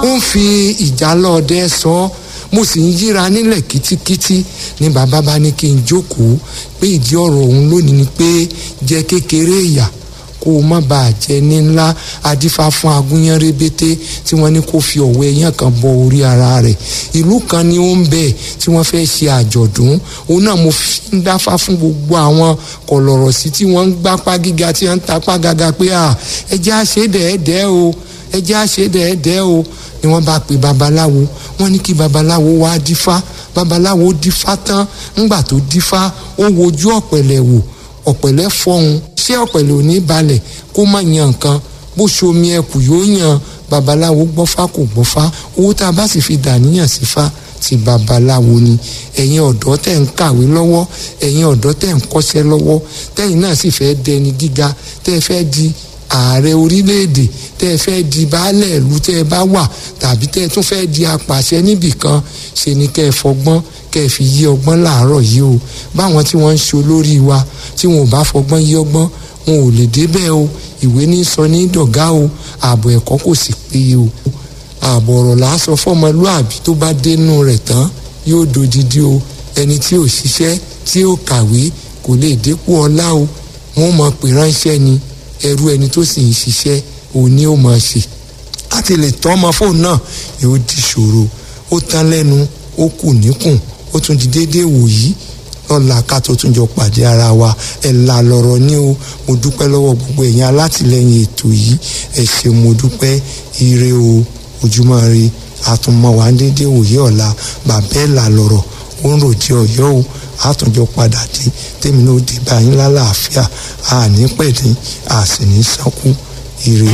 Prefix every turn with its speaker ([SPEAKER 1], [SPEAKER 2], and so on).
[SPEAKER 1] ó ń fi ìjálọ̀ọ́dẹ sọ ọ́ mo sì ń yíra nílẹ̀ kítíkítí ni bàbá bá ní kí n jókòó pé ìdí ọ̀rọ̀ òun lónìí ni pé jẹ́ kékeré ìyà kó o má bàa jẹ ní ńlá adífá fún agúnyán rébété tí wọ́n ní kó fi ọ̀wọ́ ẹyán kan bọ orí ara rẹ̀ ìlú kan ni ó ń bẹ tí wọ́n fẹ́ ṣe àjọ̀dún òun náà mo fi ń dáfá fún gbogbo àwọn kọ̀lọ̀rọ̀ sí tí wọ́n ń gbápá gíga tí wọ́n ń tapá gàgà pé à ẹjẹ́ àṣedẹ̀ẹ́dẹ́ o ẹjẹ́ àṣedẹ̀ẹ́dẹ́ o ni wọ́n bá pe babaláwo wọ́n ní kí babaláwo wá dífá babaláwo dífá tán ńgbà tó dífá ó wojú ọ̀pẹ̀lẹ̀ wò ọ̀pẹ̀lẹ̀ fọhùn ṣé ọ̀pẹ̀lẹ̀ ò ní balẹ̀ kó má yan nǹkan bó ṣomi ẹkù yóò yan babaláwo gbọ́fá kò gbọ́fá owó tá a bá sì fi dàníyàn sí fa ti babaláwo ni ẹ̀yin ọ̀dọ́ tẹ̀ ń kàwé lọ́wọ́ ẹ̀yin ọ̀dọ́ tẹ̀ ń kọ́ṣẹ́ lọ́wọ́ tẹ̀yin náà sì fẹ́ dẹni gíga tẹ́ fẹ́ di ààrẹ orílẹ̀-èdè tẹ́ ẹ fẹ́ di baálẹ̀ ìlú tẹ́ ẹ bá wà tàbí tẹ́ ẹ tún fẹ́ di apàṣẹ níbì kan ṣe ni kẹ́ ẹ fọgbọ́n kẹ́ ẹ fi yí ọgbọ́n láàárọ̀ yìí o báwọn tí wọ́n ń ṣe olórí wa tí wọn ò bá fọgbọ́n yí ọgbọ́n wọn ò lè débẹ̀ o ìwé ní sọ ní dọ̀gá o ààbò ẹ̀kọ́ kò sì péye o ààbò ọ̀rọ̀ là á sọ fọ́mọlúàbí tó bá dénú rẹ̀ tán yóò dodidi o ẹni tí ò ṣiṣẹ́ tí ò kàwé kò lè dépò ọlá o wọn mọ̀ pé ránṣẹ́ ni ẹrú ẹni tó sì ń ṣiṣẹ́ òní ó máa ṣe láti lè tọ́ ọmọ fóònù náà yóò di ṣòro ó tán lẹ́nu ó kù níkùn ó tún di déédéé wòyí lọ́la ká tó tún jọ pàdé ara wa ẹ̀ là lọ̀rọ̀ ní o mo dúpẹ́ lọ́wọ́ gbogbo ẹ̀yin alátìlẹ́yìn ètò yìí ẹ̀ ṣe mo dúpẹ́ ire o ojúmọ́ re àtúnmọ̀ wá déédéé wòyí ọ̀la bàbá ẹ̀ là lọ̀rọ̀ ó ń ròdì ọ̀yọ́ o àtúnjọ padà dé tèmi náà dé báyìí lálàáfíà àní pẹ̀lú àsìní sánkú ire.